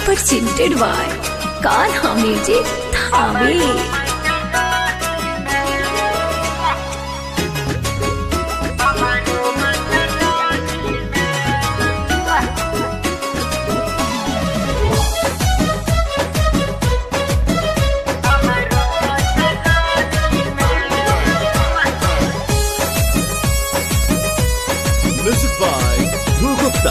presented by Kanha Music Thane. Music by Dhru Gupta.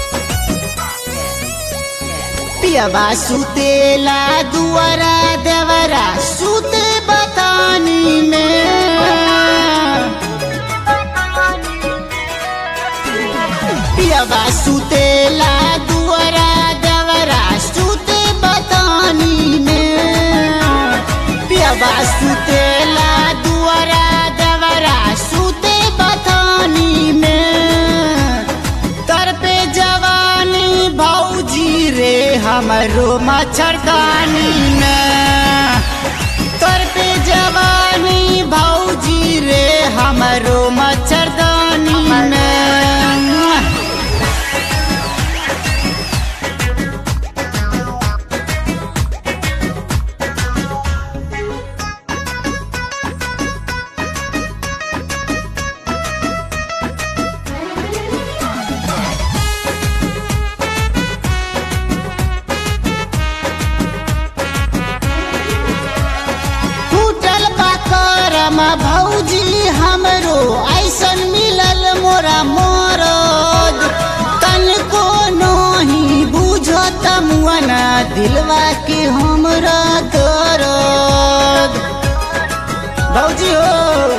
पियवा सुतेला दुआरा देवरा सुते बतानी में पियवा सुतेला दुआरा देवरा सुते बतानी में पियवा सुतेला दुआरा देवरा सुते बतानी में तर पे जवानी भौजी रे हमरो मच्छरदानी में तर पे जवानी भौजी रे हमरो मच्छरदानी में टूटल बा करम भौजी हमरो ऐसन मिलल मोरा मोरद तनको नहीं बुझत मुअना दिलवा के हमरा दर्द भौजी हो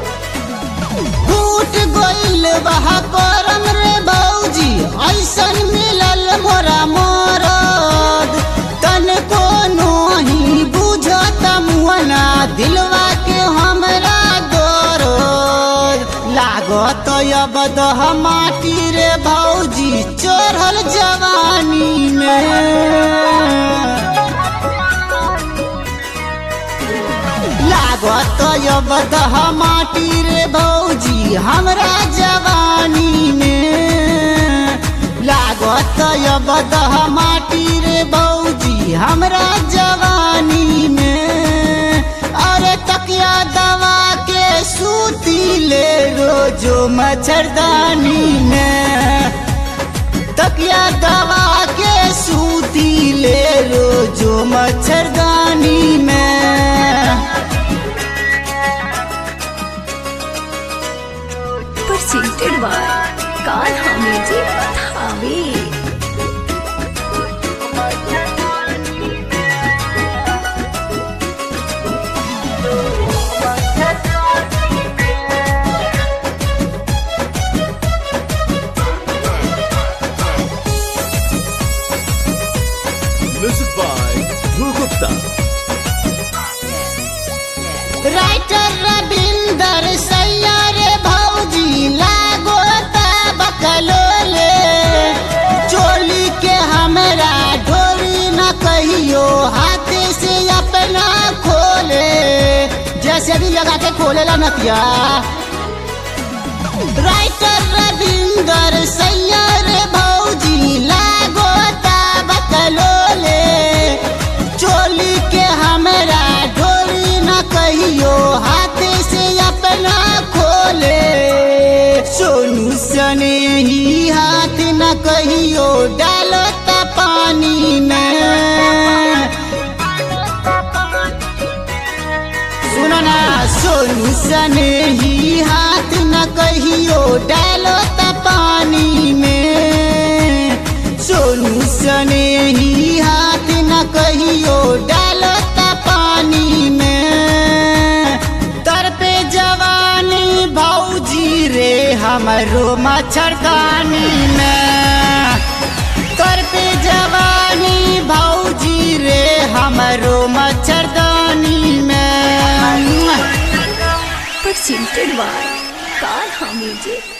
टूट गइल बह करम रे भौजी ऐसन मिलल मोरा मोरद तनको नहीं बुझत मुअना दिलवा के हमरा दर्द लागत अब दह माटी रे भौजी चढ़ल जवानी में लागत अब दह माटी रे भौजी हमरा जवानी में लागत अब दह माटी रे भौजी हमरा जवानी में अरे तकिया दवा के सूती ले रोजो मच्छरदानी में तकिया दवा के सूती ले रोजो मच्छरदानी में Presented by Kanha Music Thane. Music by Dhru Gupta. Writer Ravinder सैयार भौजी लागो बकलोले चोली के हमरा ढोरी न कहियो हाथ से अपना खोले जैसे भी लगा के खोलेला नतिया राइटर रविंदर सैयार भौजी लागो बकलोले चोली के हमरा ढोरी न कहियो हाथ से अपना खोले सोनू सने ही हाथ न कहियो डालो त पानी में सुनो ना सोनू सने ही हाथ न कहियो डालो त पानी में सोनू सने ही हाथ न कहियो डालो त पानी में तर पे जवानी भौजी रे हमरो मच्छरदानी में तर पे जवानी भौजी रे हमरो मच्छरदानी में Presented by Kanha Music